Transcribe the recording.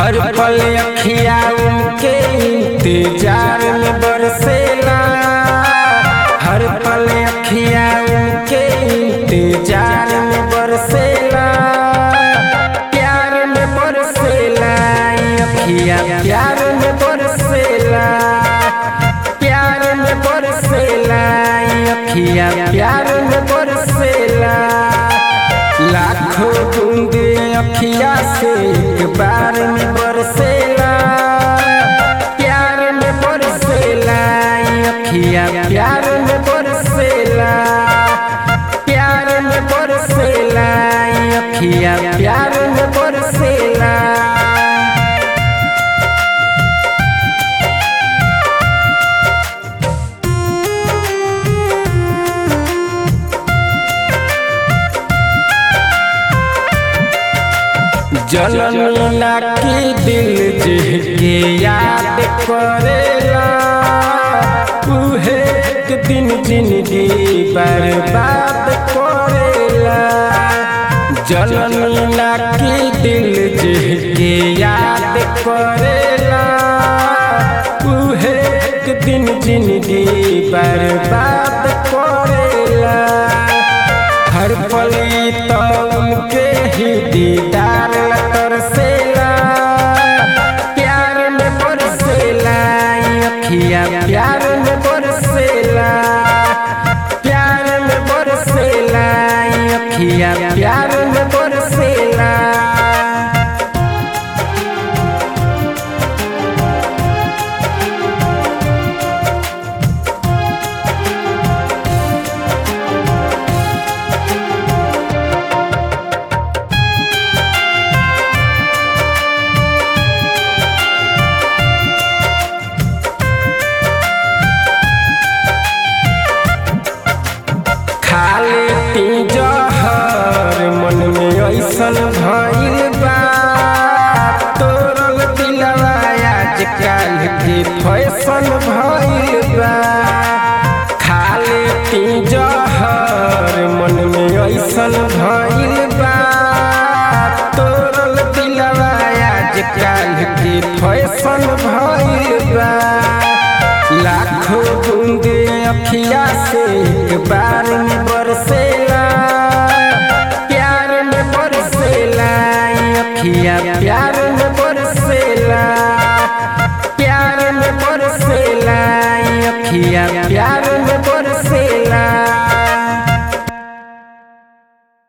हर पल अखिया उनके इंतजार में बरसेला हर पल अखिया उनके इंतजार में बरसेला प्यार में बरसेला ई अखिया प्यार में बरसेला प्यार में बरसेला ई अखिया प्यार में बरसेला लाखों बूंद अखिया से एक बार में बरसेला प्यार में बरसेला ई अखिया प्यार में बरसेला प्यार में बरसेला ई अखिया प्यार में बरसेला जनमीला की दिल के याद करेला उहे एक दिन जिंदगी बर्बाद करेला जनमीला की दिल के याद करेला उहे एक दिन जिंदगी बर्बाद करेला हर पल तो उनके ही दीदार तरसेला प्यार में बरसेला ई अखिया प्यार में बरसेला प्यार में बरसेला ई अखिया प्यार में बरसेला खाले पी जहर मन में ऐसन भइल बा तोरल दिलवा आजकल के फैशन भइल बा खाले पी जहर मन में ऐसन भइल बा तोरल दिलवा आजकल के फैशन भइल बा लाखों बूंद अखिया से एक बार में बरसेला प्यार में बरसेला ई अखिया प्यार में बरसेला प्यार में बरसेला ई अखिया प्यार में बरसेला